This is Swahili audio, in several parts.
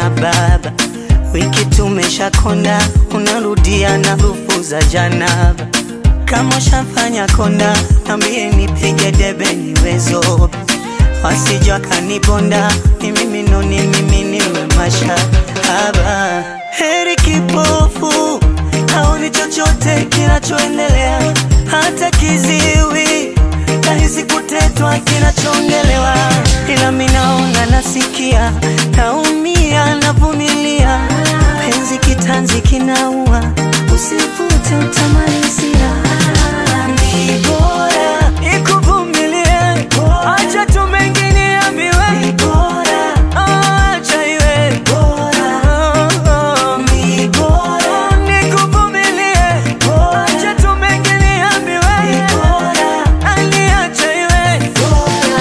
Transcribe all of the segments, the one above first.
na baba, wiki tumeshakonda, unarudia na rufu za janaba. Kama ushafanya konda, nambie nipige debe niwezo, wasije wakanibonda, mimi minoni, mimi niwe mashahaba. Heri kipofu haoni chochote kinachoendelea, hata kiziwi nahisi kutetwa kinachoongelewa, ila minaona, nasikia, naumia, navumilia, penzi kitanzi kinaua, usivute utamalizia. Ni bora ikuvumilie, acha tu mengine yambiwe, ni bora acha iwe bora, ni bora nikuvumilie, acha tu mengine yambiwe, ni bora aniacha iwe bora.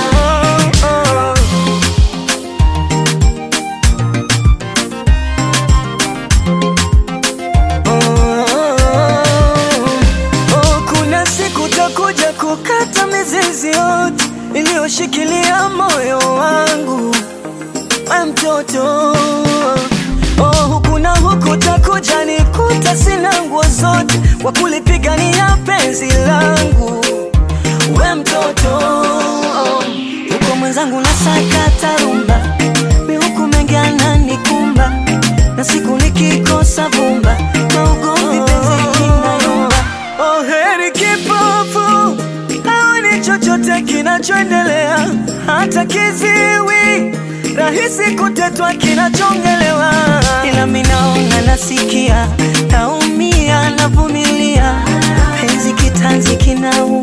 Oh, kuna siku takuja kukata mizizi yote iliyoshikilia moyo wangu, we mtoto. Oh, huku na huku takuja nikuta sina nguo zote kwa kulipigania penzi langu, we mtoto. Oh, huko mwenzangu nasakata rumba, mi huku mengi ananikumba, na siku nikikosa vumba, maugomvi penzi kinayumba. Oh, heri kipofu haoni chochote kinachoendelea, hata kiziwi rahisi kutetwa kinachongelewa, ila minaona, nasikia, naumia, navumilia, penzi kitanzi kinaua